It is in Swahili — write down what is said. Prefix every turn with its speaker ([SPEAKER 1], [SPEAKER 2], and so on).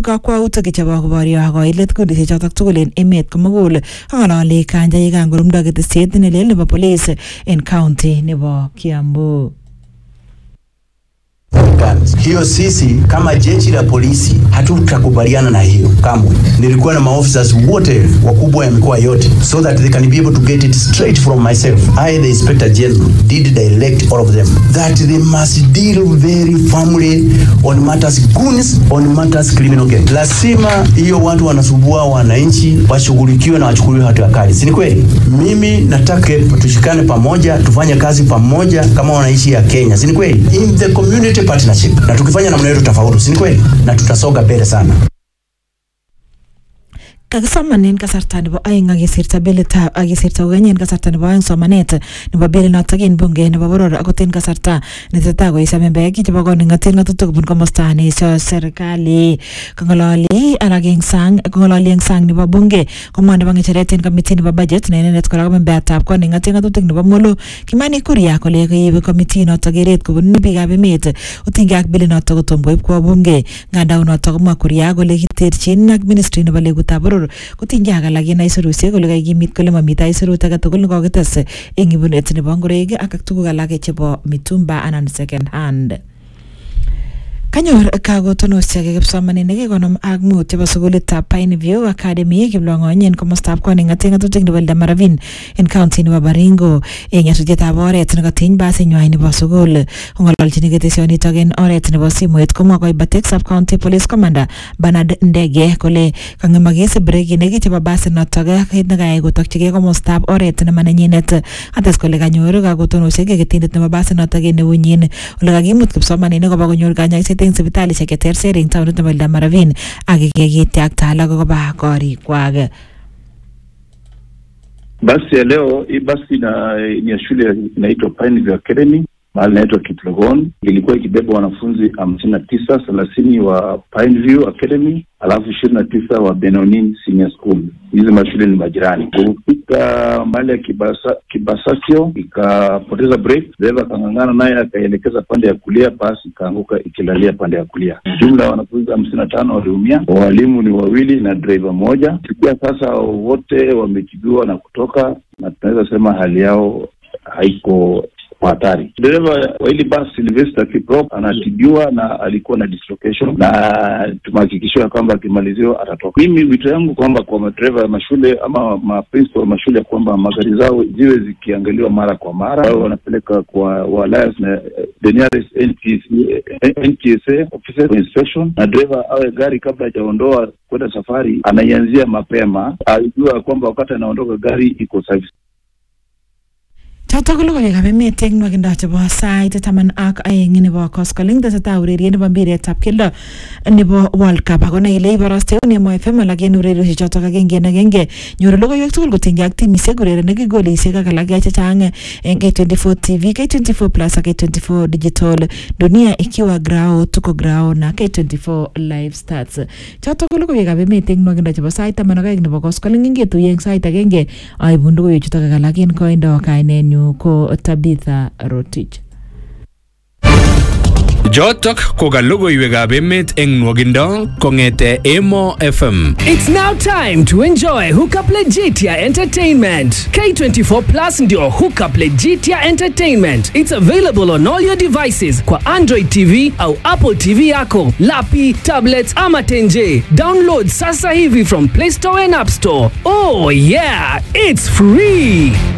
[SPEAKER 1] kakwautik chebo koboryo koilet kundishek chotok tugul en emet komugul kong'ololi kanjaik kangurumdo ketesiet nelel nebo police en county nebo Kiambu.
[SPEAKER 2] guns. Hiyo sisi kama jeshi la polisi hatutakubaliana na hiyo kamwe. Nilikuwa na maofficers wote wakubwa ya mikoa yote so that they can be able to get it straight from myself. I the inspector general did direct all of them that they must deal very firmly on matters goons, on matters criminal gangs. Lazima hiyo watu wanasumbua wananchi washughulikiwe na wachukuliwe hatua kali, si ni kweli? Mimi nataka tushikane pamoja, tufanye kazi pamoja kama wananchi ya Kenya, si ni kweli? In the community partnership, na tukifanya namna hiyo tutafaulu, si ni kweli? Na tutasonga mbele sana.
[SPEAKER 1] kakisomanen kasarta nebo aeng akesirta bilitab akesirta kokeny en kasarta nebo aeng somanet nebo bilinotok en bunge nebo boror akot en kasarta netesetai koesio membeek chebo koning'otet ng'atutik kobun komosta neesio serikali kong'ololi alak eng sang kong'ololi eng sang nebo bunge komwa nebo ng'echeret en komiti nebo budget ne inendet kora ko membeatab koning'otet ng'atutik nebo molo kimani kuria kole koib komiti notok keret kobun biikab emet otinygei ak bilinotok kotom koib kwo bunge nganda unotok komwa kuria kole kiterchin ak ministry nebo legutab boror kotinygei ak alak en aisurusiek kole kakimit kole mamite aisurut age tugul nekokites eng ibunet nebo ngoroik ak tuguk alak chebo mitumba anan second hand kanyor kakotonosiek kipsomaninik konom ak mut chebo sukulitab Pine View Academy kiplong'ony en komostab koning'otet ng'atutik nebo Eldomeravin en county nebo Baringo eng nyasutietab oret nekotiny basinywan nebo sukul kong'ololchini ketesionitok en oret nebo simoit komwa koibatek sub county police commander Bernard Ndege kole kang'emakis brekinik chebo basinotok kit nekayai kotokchigei komostab oret nemanenyinet ates kole kanyor kakotonosiek keketindet nebo basinotok en eunyin ole kakimut kipsomaninik koba konyor kanyaiset eng sipitalishek cheterter eng taonit nebo Eldomeravin ak kekityakta alak koba korikwak
[SPEAKER 3] Basi ya leo hii basi na ni ya shule inaitwa Pineview Academy mahali inaitwa Kitlogon. Ilikuwa ikibeba wanafunzi hamsini na tisa thelathini wa Pineview Academy alafu ishirini na tisa wa Benonin Senior School. Hizi mashule ni majirani. Kufika mahali ya Kibasa, Kibasasio ikapoteza break, dereva akang'ang'ana naye akaelekeza pande ya kulia, basi ikaanguka ikilalia pande ya kulia. Jumla ya wanafunzi hamsini na tano waliumia, walimu ni wawili na dereva moja. Kufikia sasa wote wametibiwa na kutoka, na tunaweza sema hali yao haiko kwa hatari. Dereva wa hili basi Sylvester Kiprop anatibiwa na alikuwa na dislocation, na tumehakikishiwa kwamba akimaliziwa atatoka. Mimi wito yangu kwamba kwa madereva ya mashule ama maprincipal wa mashule kwamba magari zao ziwe zikiangaliwa mara kwa mara, wao wanapeleka kwa wa alliance na eh, the nearest NTSA, eh, NTSA officer for inspection, na dereva awe gari kabla hajaondoa kwenda safari anaianzia mapema, ajua kwamba wakati anaondoka gari iko service
[SPEAKER 1] chotok ko logoiwekab emet eng nwakindo chebo sait taman ak aeng nebo koskoling tesetai ureriet nebo mpiretab keldo nebo World Cup ako nai ile iborosteun Emo FM alak en ureriosiek chotok agenge en agenge nyoru logoiwek tugul kotinygei ak timisiek urerenik golisiek ak alak chechang en K24 TV K24 Plus ak K24 Digital dunia ikiwa grao tuko grao na K24 live stats chotok ko logoiwekab emet eng nwakindo chebo sait taman ak aeng nebo koskoling ingetuye eng sait agenge aibun logoiwek chutok ak alak en koindo kainenyu ko Tabitha Rotich
[SPEAKER 4] Jotok ko ka logoiwekab emet eng nwogindo kong'ete Emo FM.
[SPEAKER 5] It's now time to enjoy Hookup Legitia Entertainment. K24 Plus ndio Hookup Legitia Entertainment. It's available on all your devices kwa Android TV au Apple TV yako, lapi, tablets ama tenje. Download sasa hivi from Play Store and App Store. Oh yeah, it's free.